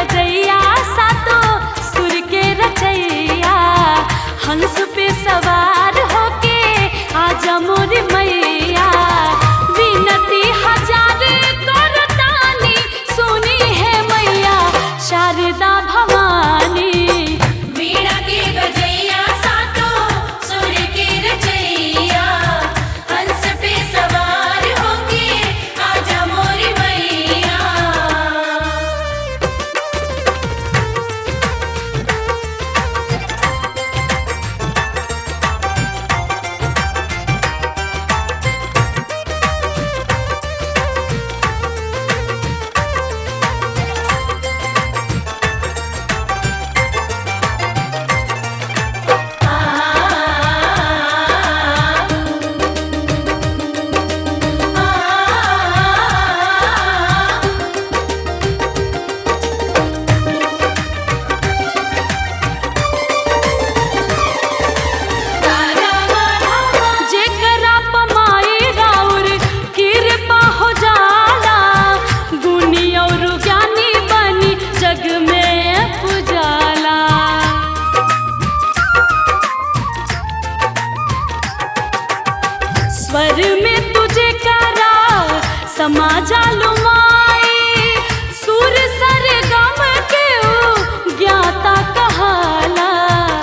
बजैया सातो सुर के रचैया हंस पे सवार होके आजा मोर मैया विनती हजार करतानी सुनी है मैया शारदा भवानी वीणा के बजैया सातो सुर के रचैया हंस पे सवार होके आजा मोरी मैया जेकरा पमाई राउर कृपा हो जाला गुनी और ज्ञानी बनी जग में पुजाला स्वर में तुझे करा समाजा लुमाई सुर सर गम के ऊ ज्ञाता कहाला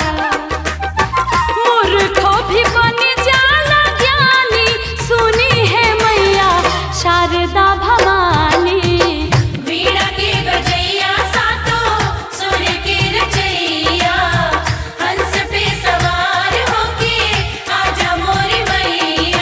मूर्खो भी बन जाला ज्ञानी सुनी है मैया शारदा भवानी वीणा के बजैया सातो सुर के रचैया हंस पे सवार होके आजा मोरी मैया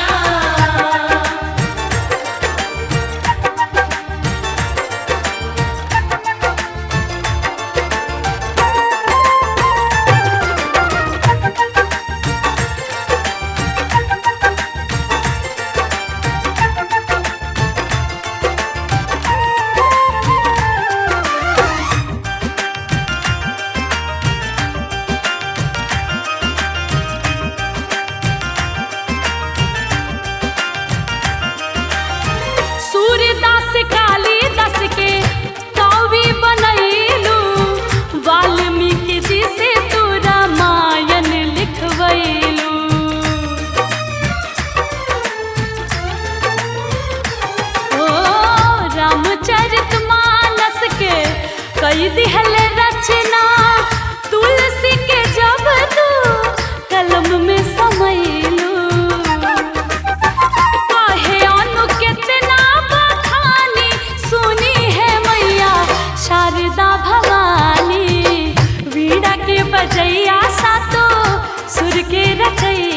सूर्यदास कालिदास के कवि बनैलू वाल्मीकि जी से तू रामायण लिखवैलू ओ रामचरित मानस के कई दिहल रचना तुलसी के जब तू कलम में समैलू काहे अनु कितना बखानी सुनी है मैया शारदा भवानी वीणा के बजैया सातो सुर के रचैया